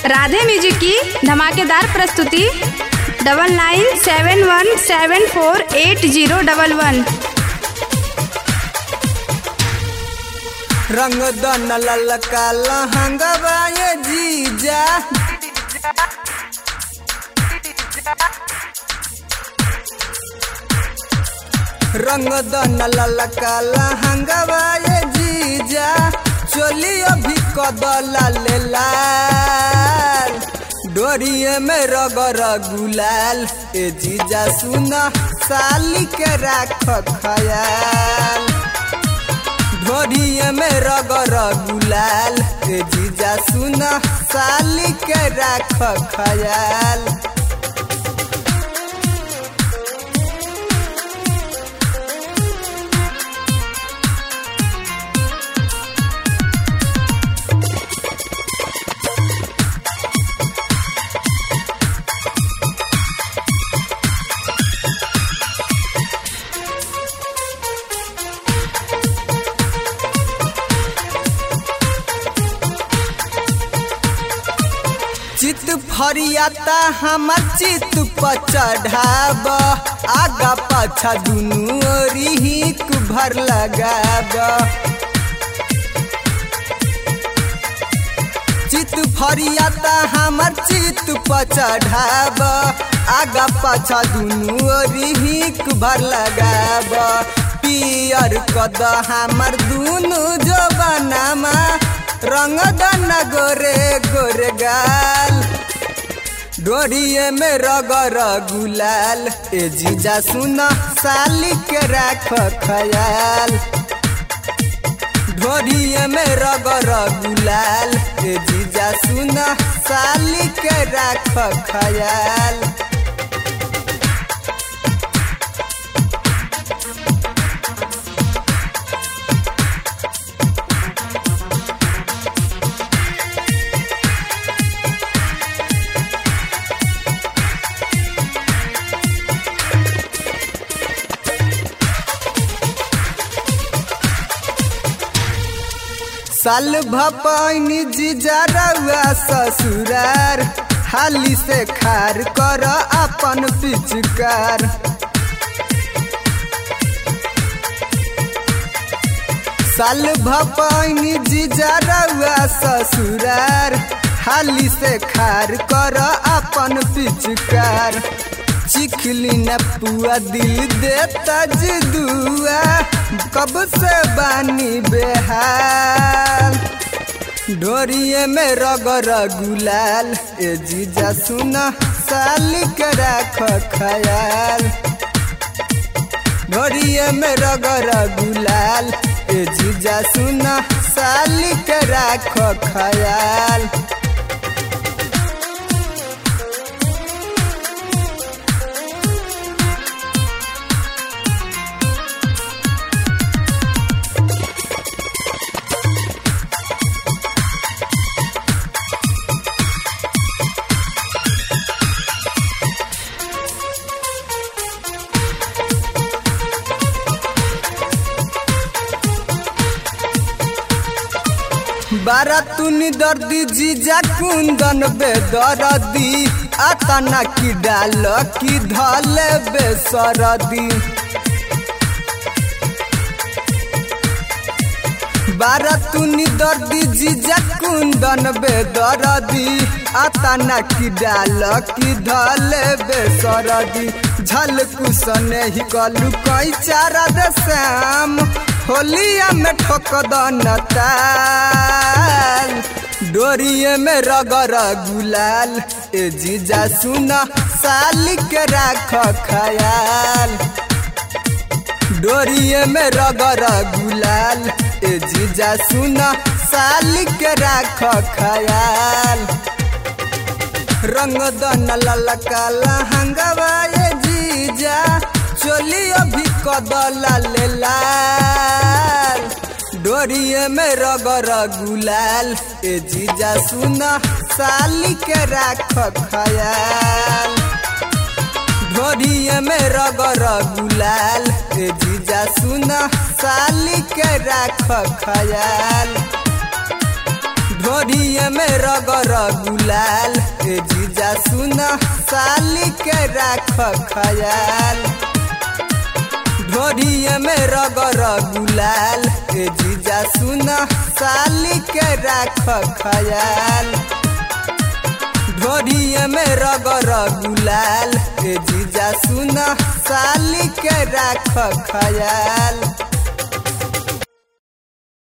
Radhe music की धमाकेदार प्रस्तुति double nine seven one seven four eight zero double one रंग दन ललका लहंगवा ये जीजा रंग दन ललका लहंगवा ये जीजा चोली अभी कदला ले लाल डोरिए में रगर गुलाल ए जीजा सुना साली के राख खयाल ढोरिए में रगर गुलाल ए जीजा सुना साली के राख खयाल चित फरियाता हमर चित पर चढ़ाब आगा पाछा दुनू ओरी हिक भर लगाब चित फरियाता हमर चित पर चढ़ाब आगा पाछा दुनू ओरी हिक भर लगाब पियर कद हमर दुनू जबानामा रंग दन गोरे गोरे गाल डोरिए में रगर गुलाल ए जीजा सुन साली के राख खयाल ढोरिए में रगर गुलाल ए जीजा सुन साली के राख खयाल साल भपैनी जीजा रउआ ससुरार हाली से खार कर अपन पिचकार साल भपैनी जीजा रउआ ससुरार हाली से खार कर अपन पिचकार चिखली न पुआ दिल देता दुआ कब से बानी बेहाल ढोरिए में रगर गुलाल ए जीजा सुन साली के राख खयाल ढोरिए में रगर गुलाल ए जीजा सुन साली के राख खयाल बारा तुनी दर्दी जीजा कुंदन बेदरदी आतना की डाल की धले बेसरदी बारा तुनी दर्दी जीजा कुंदन बेदरदी आतना की डाल की धले बेसरदी झलकू सने ही कलू कई चारा दे श्याम होलिया में ठोक ताल डोरिए में रगर गुलाल ए जीजा सुन साली के राख खयाल डोरिए में रगर गुलाल ए जीजा सुन साली के राख खयाल रंग दन ललका लहंगवा ए जीजा चोली अभी कदला ले लाल डोरिए में रगर गुलाल ए जीजा सुन साली के राख खयाल ढोरिए में रगर गुलाल ए जीजा सुन साली के राख खयाल ढोरिए में रगर गुलाल ए जीजा सुन साली के राख खयाल ढोरिए में रगर गुलाल ए जीजा सुन साली के राख खयाल ढोरिए में रगर गुलाल ए जीजा सुन साली के राख खयाल